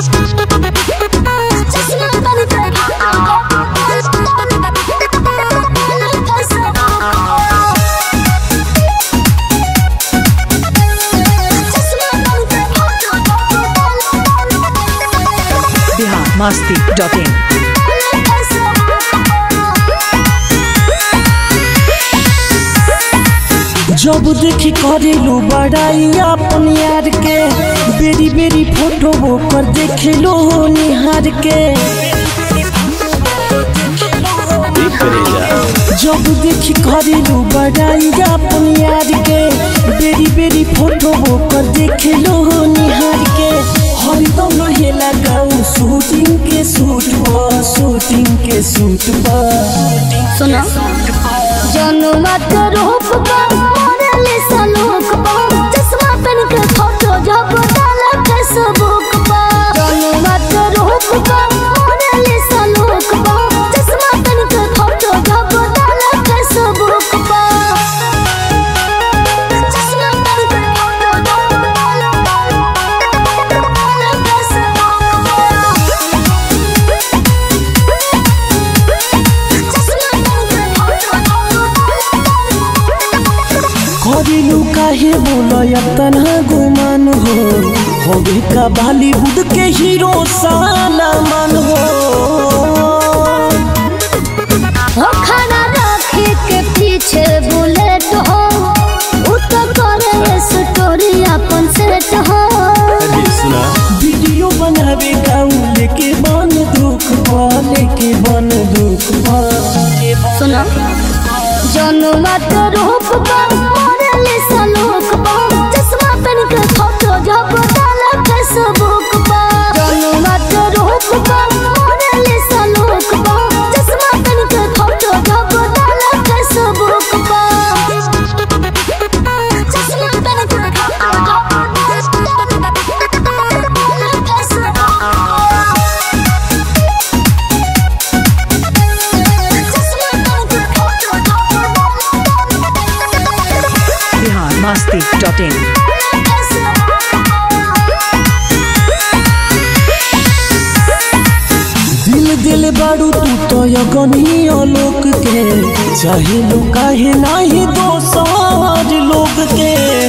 Bihar Masti dot इन जब देखी करेलू बड़ाई अपन यार के बेरी बेरी फोटो वो पर देखे लो निहार के जब देखी करेलू बड़ाई अपन यार के बेरी बेरी फोटो वो पर देखे लो निहार के हरदम रहेला गाँव शूटिंग के सूट पर शूटिंग के सूट पर सुनो जनुमा के रूप का मोरली सलूक पा चश्मा पहन के फोटो जब डाला फेसबुक पा जनुमा के रूप का मोरली सलूक पा चश्मा पहन के फोटो जब डाला फेसबुक पा चश्मा पहन के फोटो जब डाला करिलू काहे बोलय तना गुमान हो होगे का बॉलीवुड के हीरो साला मन हो हो खड़ा रखे के पीछे बुलेट हो उ तो करे स्टोरी अपन सेट हो वीडियो बनावे गाँव लेके बन दुख पा लेके बन दुख पा सुनो जनुमा के रूप का मोरली सलूक पा चश्मा पहन के फोटो जब डाला फेसबुक पा जनुमा के रूप का मोरली सलूक पा चश्मा पहन के फोटो जब डाला फेसबुक पा चश्मा पहन के फोटो जब डाला Facebook Bihar Masti dot in दिल दिल बारू तू तो यगनी लोक के चाहे लो काहे नाही दोसर लोग के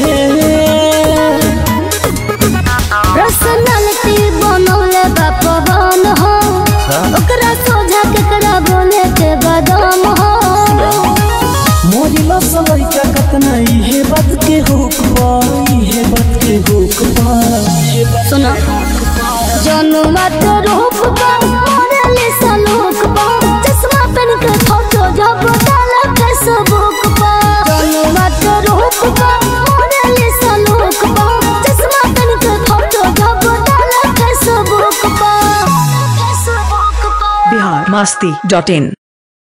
पर्सनालिटी बनौले बा पवन हो ओकरा सोझा केकरा बोले के बदाम हो मोरिला सलैका कतना इहे बात के हुक बा इहे बात के हुक बा सुनो जनुमा के रूप बा मोरली सलूक बा चश्मा पहन के फोटो जब डाला फेसबुक बा जनुमा के रूप बा मोरली सलूक बा चश्मा पहन के फोटो जब डाला फेसबुक बा फेसबुक बा बिहार मस्ती डॉट इन